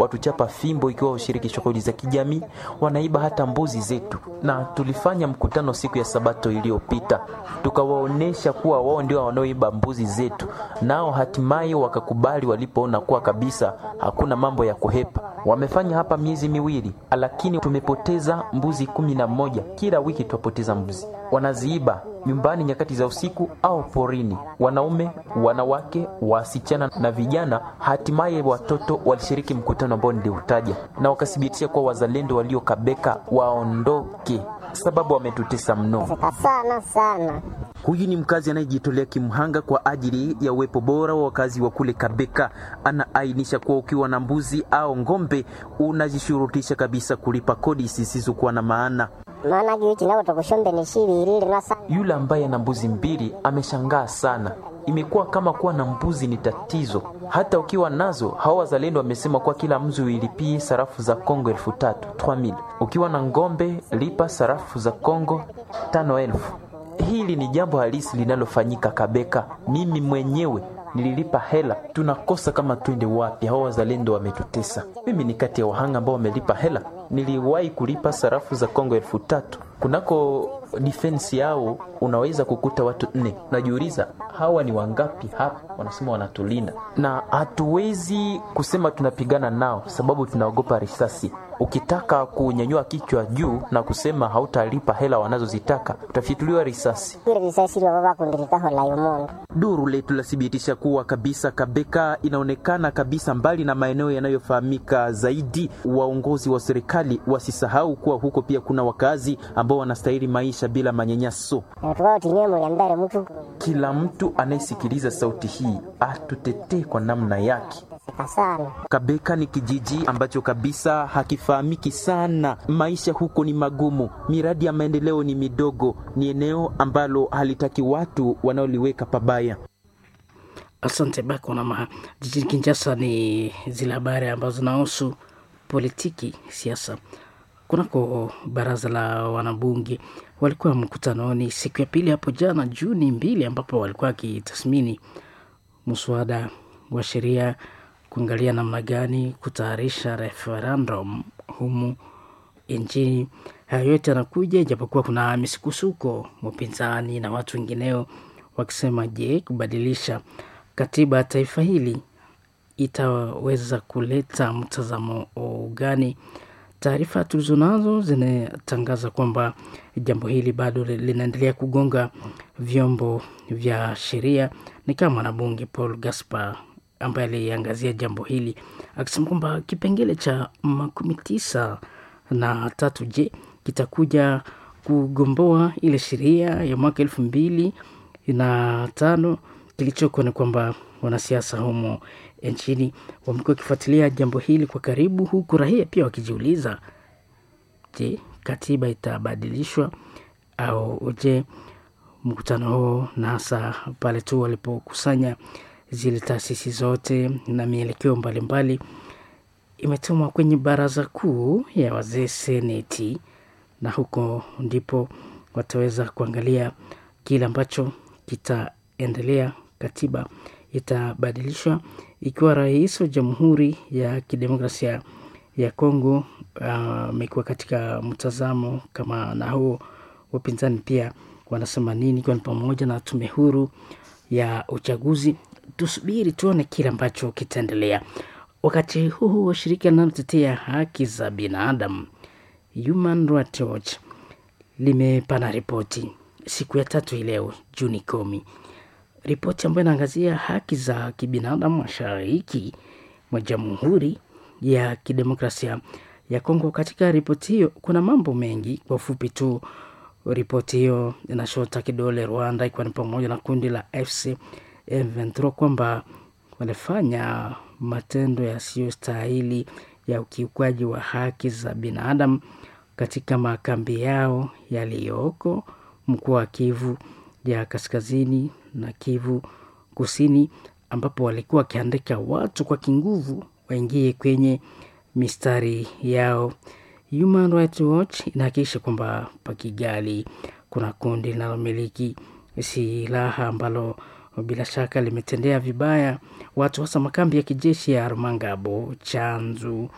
watuchapa fimbo ikiwa ushiriki shughuli za kijamii, wanaiba hata mbuzi zetu. Na tulifanya mkutano siku ya Sabato iliyopita, tukawaonesha kuwa wao ndio wanaoiba mbuzi zetu, nao hatimaye wakakubali walipoona kuwa kabisa hakuna mambo ya kuhepa. Wamefanya hapa miezi miwili, lakini tumepoteza mbuzi kumi na moja. Kila wiki twapoteza mbuzi, wanaziiba nyumbani nyakati za usiku au porini. Wanaume, wanawake, wasichana na vijana, hatimaye watoto walishiriki mkutano ambao niliutaja, na wakathibitisha kuwa wazalendo waliokabeka waondoke, sababu wametutesa mno sana sana. Huyu ni mkazi anayejitolea kimhanga kwa ajili ya uwepo bora wa wakazi wa kule Kabeka. Anaainisha kuwa ukiwa na mbuzi au ng'ombe unajishurutisha kabisa kulipa kodi zisizokuwa na maana. maana gichi nao tukushombe ni shibirili nasa Yule ambaye ana mbuzi mbili ameshangaa sana. Imekuwa kama kuwa na mbuzi ni tatizo. Hata ukiwa nazo, hao wazalendo wamesema kuwa kila mzi uilipie sarafu za Kongo elfu tatu 3000. Ukiwa na ng'ombe lipa sarafu za Kongo tano elfu. Hili ni jambo halisi linalofanyika Kabeka. Mimi mwenyewe nililipa hela. Tunakosa kama twende wapi? Hao wazalendo wametutesa. Mimi ni kati ya wahanga ambao wamelipa hela. Niliwahi kulipa sarafu za Kongo elfu tatu kunako defense yao unaweza kukuta watu nne. Najiuliza hawa ni wangapi hapa? Wanasema wanatulinda, na hatuwezi kusema tunapigana nao sababu tunaogopa risasi. Ukitaka kunyanyua kichwa juu na kusema hautalipa hela wanazozitaka utafituliwa risasi. ile risasi baba bakundilikaho la yumundu Duru letu lathibitisha kuwa kabisa Kabeka inaonekana kabisa mbali na maeneo yanayofahamika zaidi. Waongozi wa serikali wasisahau kuwa huko pia kuna wakazi ambao wanastahili maisha bila manyanyaso. tukao tinye muliambere mtu Kila mtu anayesikiliza sauti hii atutetee kwa namna yake. sika sana Kabeka ni kijiji ambacho kabisa hakifahamiki sana. Maisha huko ni magumu, miradi ya maendeleo ni midogo, ni eneo ambalo halitaki watu wanaoliweka pabaya. Asante Bako na Maha. Jijini Kinshasa ni zile habari ambazo zinahusu politiki, siasa. Kunako baraza la wanabunge walikuwa mkutanoni siku ya pili hapo jana Juni mbili, ambapo walikuwa wakitathmini mswada wa sheria kuangalia namna gani kutayarisha referendum humu nchini. Hayo yote yanakuja ijapokuwa kuna misukosuko, upinzani na watu wengineo wakisema, je, kubadilisha katiba ya taifa hili itaweza kuleta mtazamo gani? Taarifa tulizonazo zinatangaza kwamba jambo hili bado linaendelea kugonga vyombo vya sheria. Ni kama mwanabunge Paul Gaspar ambaye aliangazia jambo hili akisema kwamba kipengele cha makumi tisa na tatu je kitakuja kugomboa ile sheria ya mwaka elfu mbili na tano. Kilichoko ni kwamba wanasiasa humo nchini wamekuwa wakifuatilia jambo hili kwa karibu, huku raia pia wakijiuliza, je, katiba itabadilishwa au je? Mkutano huo na hasa pale tu walipokusanya zile taasisi zote na mielekeo mbalimbali imetumwa kwenye baraza kuu ya wazee seneti, na huko ndipo wataweza kuangalia kile ambacho kitaendelea. Katiba itabadilishwa ikiwa rais wa Jamhuri ya Kidemokrasia ya Kongo amekuwa uh, katika mtazamo kama na huo. Wapinzani pia wanasema nini, ikiwa ni pamoja na tume huru ya uchaguzi. Tusubiri tuone kile ambacho kitaendelea. Wakati huu huo, shirika linalotetea haki za binadamu Human Rights Watch limepana ripoti siku ya tatu hii leo Juni kumi, ripoti ambayo inaangazia haki za kibinadamu mashariki mwa Jamhuri ya Kidemokrasia ya Kongo. Katika ripoti hiyo kuna mambo mengi. Kwa ufupi tu, ripoti hiyo inashota kidole Rwanda, ikiwa ni pamoja na kundi la FC M23 kwamba walifanya matendo yasiyostahili ya ukiukwaji wa haki za binadamu katika makambi yao yaliyoko mkoa wa Kivu ya kaskazini na Kivu kusini, ambapo walikuwa wakiandika watu kwa kinguvu waingie kwenye mistari yao. Human Rights Watch inahakikisha kwamba pa Kigali kuna kundi linalomiliki silaha ambalo bila shaka limetendea vibaya watu hasa makambi ya kijeshi ya Rumangabo, Chanzu